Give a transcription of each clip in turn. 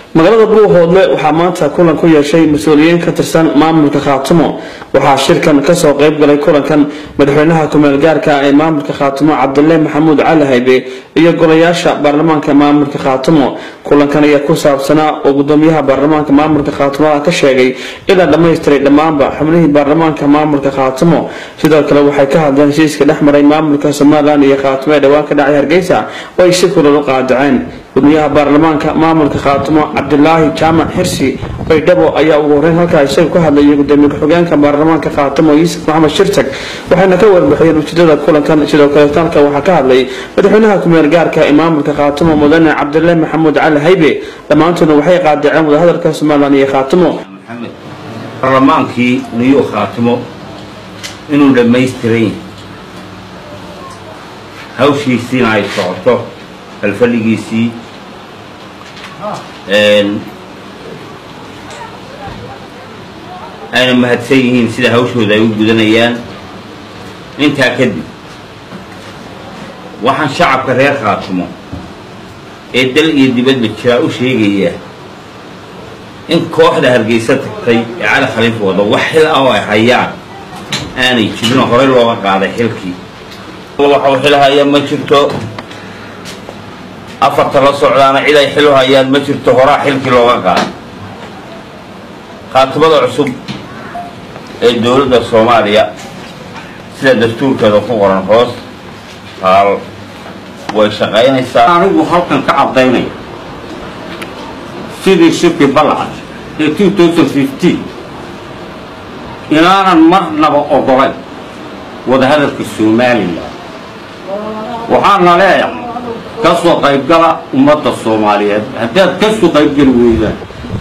magaalada buuhoodle waxaa maanta kulan ku yeeshay mas-uuliyiin ka tirsan maamulka khaatumo waxaa shirkan kasoo qeyb galay kulankan madaxweynaha kumeel gaarka ee maamulka khaatumo cabdile maxamuud cali haybe iyo golayaasha baarlamaanka maamulka khaatumo kulankan ayaa ku saabsanaa oo gudoomiyaha baarlamaanka maamulka khaatumoda ka sheegay ilaa dhammaystiray dhammaanba xubnihii baarlamaanka maamulka khaatumo sidoo kale waxay ka hadleen heshiiska dhex maray maamulka somalilan iyo khaatumo ee dhowaan ka dhacay hargeysa oo ay si kulal u qaadaceen gudoomiyaha baarlamaanka maamulka khaatumo cabdilaahi jaamac xirsi baydhabo ayaa ugu horeyn halkaa isaga ku hadlayay gudoomiye ku-xigeenka baarlamaanka khaatumo yuusuf maxamed shirtag waxayna ka warbixiyeen ujeedada kulankan sidoo kale talka waxaa ka hadlay madaxweynaha kumeel gaarka ee maamulka khaatumo mudane cabdile maxamuud cali haybe dhammaantoodna waxay qaadaceen wadahadalka somalilan iyo khaatumo maxamed baarlamaankii niyu khaatimo inuu dhammaystiran yahay hawshiisiina ay socoto halfadhigiisii ayna mahadsan yihiin sida hawshooda ay u gudanayaan intaa kadib waxaan shacabka reer khaatimo ee dal iyo dibadba jiraa u sheegayaa in kooxda hargeysa tagtay ee cali khaliif wado wax xil ah oo ay hayaan aanay jirinoo horey looga qaaday xilkii waxau xil haya ma jirto afarta la socdaana cid ay xil u hayaan ma jirto horaa xilkii looga qaaday khaatimada cusub ee dowladda soomaaliya sida dastuurkeeda ku qoran hoos haal way shaqaynaysaa anigu halkan ka caddaynaya sidii shirki balcad ee inaanan marnaba ogolayn wadahadalka somalilan waxaana leeyahay ka soo qaybgala ummadda soomaaliyeed haddaad ka soo qaybgeli weydaan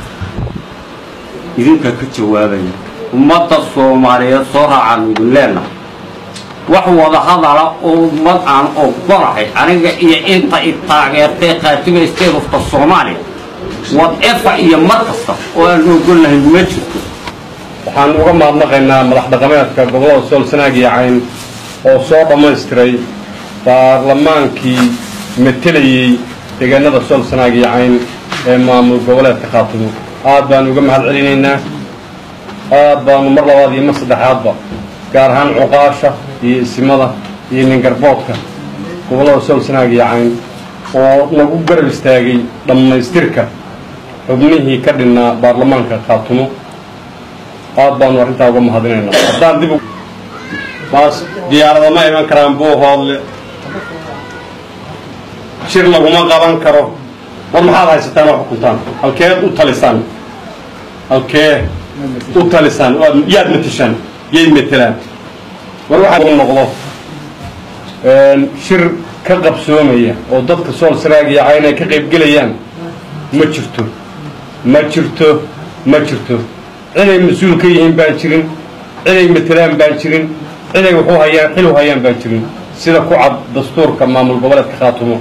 idinkaa ka jawaabaya ummadda soomaaliyeed soo raacaan idin leenahay wax wadahadala oo ummad aan ogolahay aniga iyo inta i taageertay khaatima state ofka soomaaliya wad efa iyo mar kasta oo aan ogolnahay ma jirto waxaan uga mahadnaqaynaa madax dhaqameedka gobollada sool sanaag iyo cayn oo soo dhammaystiray baarlamaankii matelayey deegaanada sool sanaag iyo cayn ee maamul goboleedka khaatimo aad baanu uga mahad celinaynaa aad baanu mar labaad iyo mar saddexaadba gaar ahaan cuqaasha iyo isimada iyo ningarboodka gobollada sool sanaag iyo cayn oo nagu garab istaagay dhammaystirka xubnihii ka dhinnaa baarlamaanka khaatumo aad baanu arrintaa uga mahadinaynaa haddaan dib baas diyaarada ma iman karaan buuhoodle shir laguma qaban karo war maxaad haysataan oo xukuntaan halkeed u talisaan halkee u talisaan yaad matashaan yay matelaan war waxaa u noqdo shir ka qabsoomaya oo dadka sool saraag iyo cayn ay ka qaybgelayaan ma jirto ma jirto ma jirto ciday mas-uul ka yihiin baan jirin ciday matelaan baan jirin ciday wuxuu hayaan xil u hayaan baan jirin sida ku cad dastuurka maamul goboleedka khaatumo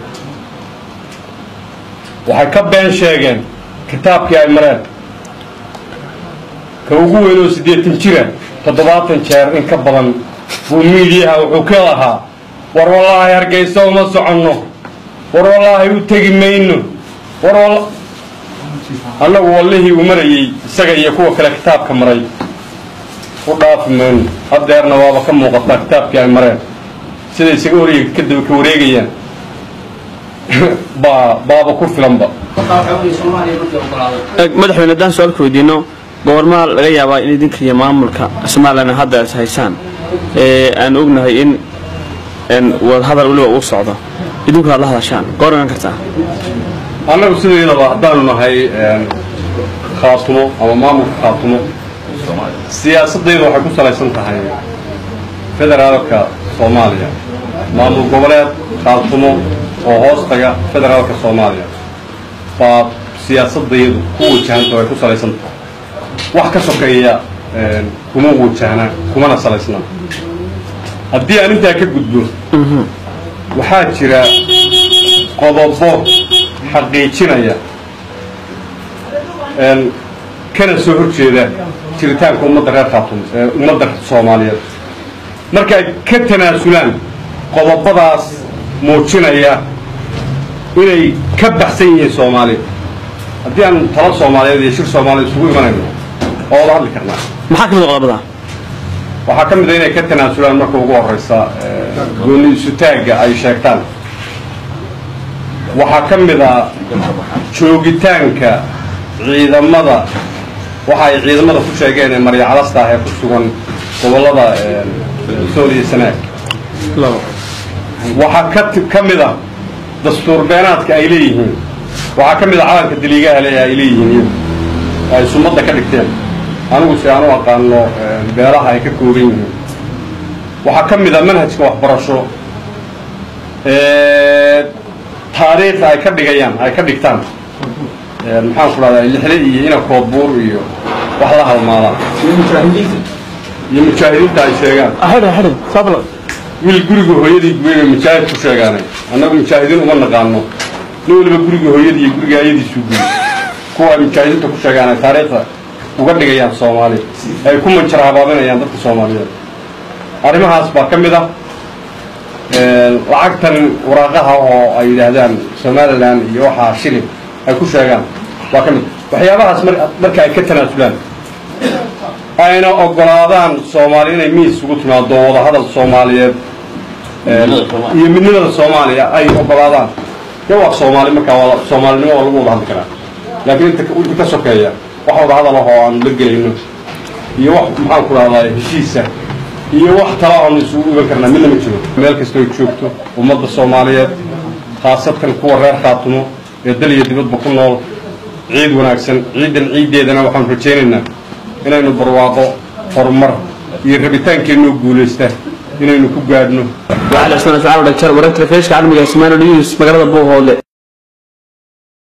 waxay ka been sheegeen kitaabkii ay mareen ka ugu weyn oo siddeetan jira toddobaatan jeer in ka badan buu miidiyaha wuxuu ka lahaa war wallaahi hargeysa uma soconno war wallaahi u tegi mayno war annagu wallihii uu marayey isaga iyo kuwa kale kitaabka maray u dhaafi mayno haddeerna waaba ka muuqataa kitaabkii ay mareen siday isaga wareeg kadaba ka wareegayaan baa baaba ku filanba madaxweyne haddaan su-aalka weydiino goormaa laga yaabaa in idinka iyo maamulka somalilan hadda is haysaan ee aan ognahay in wadahadal weliba uu socdo idinku aad la hadashaan goor iman kartaa annagu sideedaba haddaanu nahay khaatumo ama maamulka khaatumo siyaasadaydu waxay ku salaysan tahay federaalka soomaaliya maamul goboleed khaatumo oo hoostaga federaalka soomaaliya baa siyaasadaydu ku wajahanta way ku salaysan tahay wax ka sokeeya kuma wajahna kumana salaysna haddii aan intaa ka gudbo waxaa jira qodobo xaqiijinaya kana soo hor jeeda jiritaanka ummadda reer khaatumo ee ummadda soomaaliyeed markay ka tanaasulaan qodobadaas muujinaya inay ka baxsan yihiin soomaaliya haddii aan talo soomaaliyeed iyo shir soomaaliyeed isugu imanayno oo wada hadli karnaa maxaa ka mid qodobada waxaa ka mid a inay ka tanaasulaan marka ugu horeysa gooni isutaagga ay sheegtaan waxaa ka mid a joogitaanka ciidamada waxa ay ciidamada ku sheegeen ee maryacalasta ah ee ku sugan gobollada sool iyo sanaag waxaa ka ka mid a dastuur beenaadka ay leeyihiin waxaa ka mid a calanka daliigaha le ay leeyihiin iyagu ay sumadda ka dhigteen anigu si aan u aqaano beelaha ay ka kooban yihiin waxaa ka mid a manhajka waxbarasho taariikhda ay ka dhigayaan ay ka dhigtaan maxaan ku dhahdaa lixle iyo ina koodbuur iyo wax la halmaadaan iyo mujaahidiinta ay sheegaan wiil guriga hooyadii guweyba mujaahid ku sheegaanay annagu mujaahidiin uma naqaano nin waliba guriga hooyadii iyo guriga ayadiisuu guy kuwa ay mujaahidiinta ku sheegaan ay taariikhda uga dhigayaan soomaali ay ku manjar habaabinayaan dadka soomaaliyeed arrimahaas baa ka mid ah lacagtan waraaqaha oo ay yidhaahdaan somalilan iyo waxaa shilin ay ku sheegaan waa ka mid waxyaabahaas marka ay ka tanaasulaan ayna ogolaadaan soomaali inay miis ugu timaado wadahadal soomaaliyeed iyo midnimada soomaaliya ay ogolaadaan de waa soomaali markaa waa soomaalinimo waa lagu wada hadli karaa laakiin inta inta ka sokeeya wax wada hadal ah oo aanu la gelayno iyo wax maxaan ku dhahdaa heshiisa iyo wax tala aanu isugu iban karnaa midna ma jiro meel kastoo joogto ummadda soomaaliyeed khaasatan kuwa reer khaatumo ee dal iyo dibadba ku nool ciid wanaagsan ciidan ciiddeedana waxaanu rajaynaynaa inaynu barwaaqo horumar iyo rabitaankeenoo guulaysta inaynu ku gaadhno waxaa la isna facaal dhagjar wararka telefishinka caalamiga Soomaali News magaalada Buuhoodle